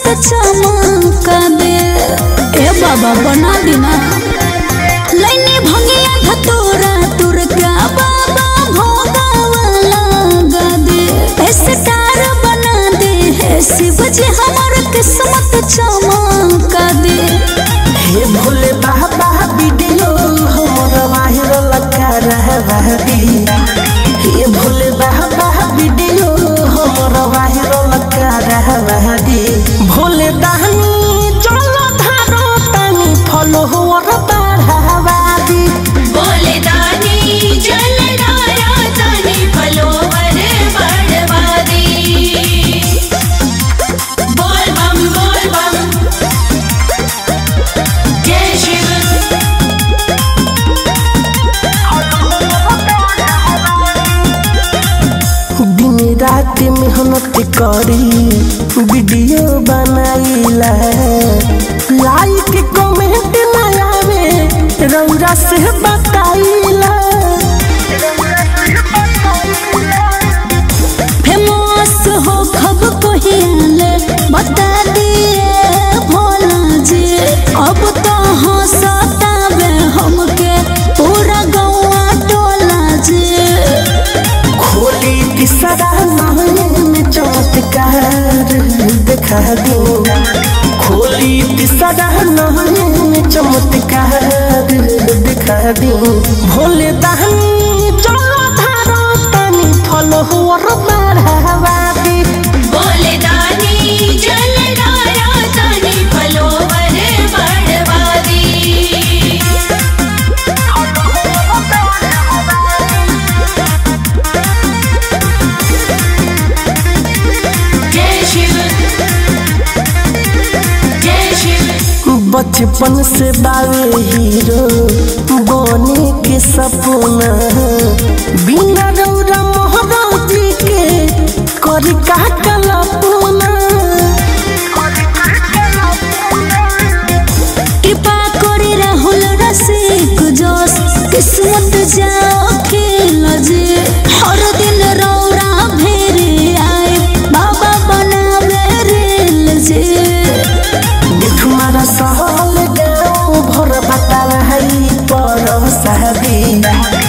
चमका दे ए बाबा बना देना लैनी भंगिया धतोरा तुरका बाबा भोगा वाला गा दे ए सितार बना दे हे शिव जी हमर किस्मत चमका दे हे भोले बाबा वीडियो हमर वायरल कर रहबी हे भोले बाबा वीडियो हमर वायरल कर रहबी भोले दानी चलो धारो तनी फॉलोवर बढ़ावादी बोले दानी जल धारा तानी फलोवर बढ़वादी बोल बम बोल बम जय शिव दिन रात मेहनत करी वीडियो बनाईला लाइक कमेंट ना आवे रौरा से बताईला फेमस हो खब कहिले बता दिए भोला जी अब तो हंसतावे हमके पूरा गौआ टोला जी खोली तीसरा नयन चमत्कार दिखा दो खोली तीसरा नयन चमत्कार दिखा दो भोले दहनी चलो धारो तनी फॉलोवर बढ़ावा दी बोले दानी जल धारा तानी फलोवर बढ़वादी जय शिव जय शिव बचपन से बावे हीरो बने के सपना बिना रौरा मोहरा जी के करी का कल्पना कृपा करे राहुल रसिक जोश किस्मत जाओ खेल जे हर दिन रौरा भेरे आए बाबा बनावे रेल जे तुम्हारा सहल गाँव भर बतावा है पर शादी